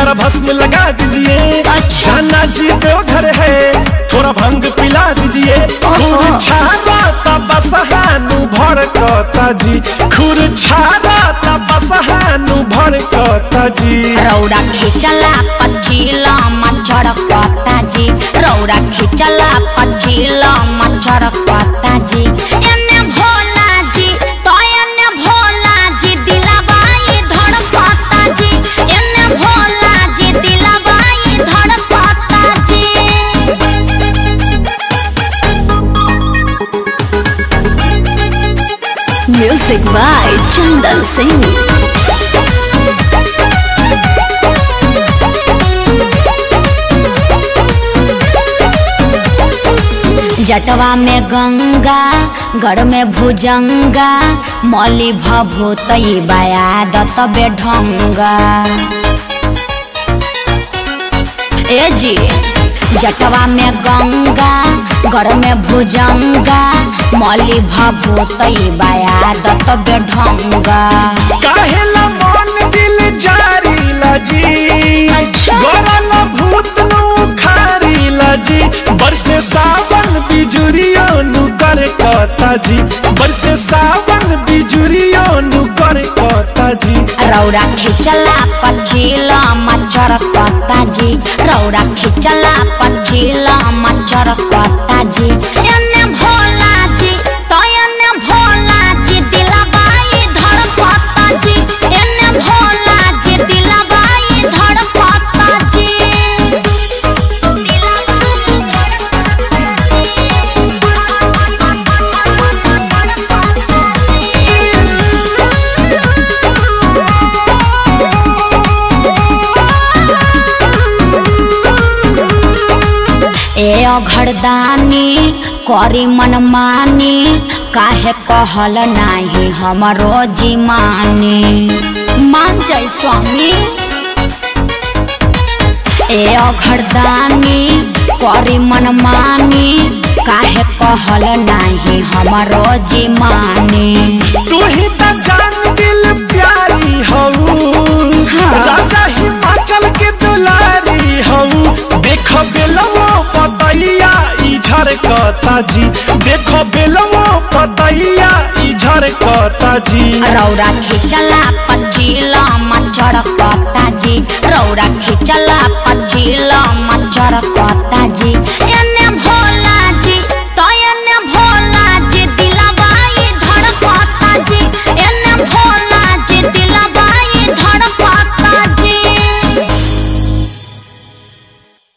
जरा भस्म लगा दीजिए अच्छा। जाना जी देवघर है थोड़ा भंग पिला दीजिए ओहो। खुर छाड़ा तब बसहानु भड़कता जी खुर छाड़ा तब बसहानु भड़कता जी रौरा खिचला पचीला मच्छर कता जी रौरा खिचला पचीला मच्छर कता जी एने भोला जी तो एने भोला जी दिलबाई धड़कता जी एने भोला जी दिलबाई धड़कता जी Music by Chandan Singh. जटवा में गंगा गढ़ में भुजंगा मौली भभूतई बयादत बेढंगा ए जी जटवा में गंगा गढ़ में भुजंगा मौली भभूतई बयादत बेढंगा काहेला मन दिल जारी लजी अच्छा। गोरल भूत नु खारी लजी बरसे सावन बिजुरियो नु कर कता जी बरसे सावन बिजुरियो नु कर कता जी रौरा खिचला पचीला मच्छर कता जी रौरा खिचला पचीला मच्छर कता जी एने भोला जी तो एने भोला जी दिलबाई धड़कता जी एने भोला जी दिलबाई धड़कता जी दिलबाई ए अघरदानी करी मनमानी काहे कहल नाही हमरो जीमानी मान जाय स्वामी ए अघरदानी करी मनमानी काहे कहल नाही हमरो जीमानी तू ही त जान दिल प्यारी हऊ हाँ। राजा हिमाचल के दुलारी हऊ देखो बेलवो पतैया ई झरकता जी देखो बेलवो पतैया ई झरकता जी रौरा खिचला पचीला मच्छर कता जी रौरा खिचला पचीला मच्छर कता